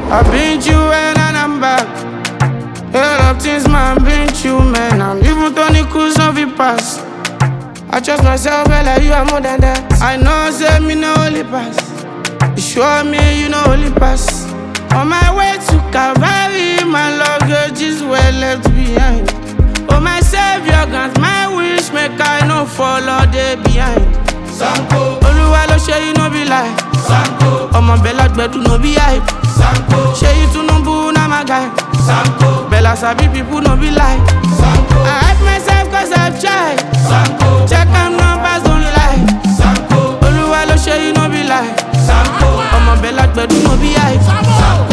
I been you and I'm back. A lot of things, man, been you, man. I'm even Tony Cruz, no be pass. I trust myself, well, like you are more than that. I know, say me no only pass. You sure me, you know only pass. On my way to Calvary, my luggage is well left behind. Oh, my savior, grant my wish, make I no follow day behind. Sanko, Olúwa ló ṣe yìí no be lie. Sanko, ọmọ bẹ́lá gbẹ̀dú no be hype. Sanko, ṣé yìí Tinubu na my guy. Sanko, bẹ́lá sabi people no be lie. Sanko, I hype myself cause I've tried. Sanko, check am numbers don't lie. Sanko, Olúwa ló ṣe yìí no be lie. Sanko, ọmọ bẹ́lá gbẹ̀dú no be hype. Sanko.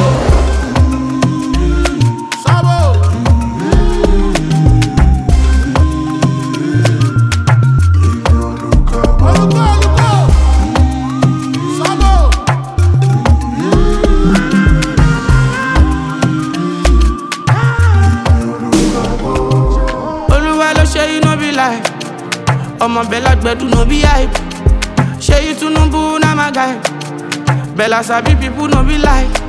Olúwa ló ṣe yìí no be lie. ọmọ bẹ́lá gbẹ̀dú no be hype. ṣé yìí Tinubu na my guy. bẹ́lá sabi people no be lie.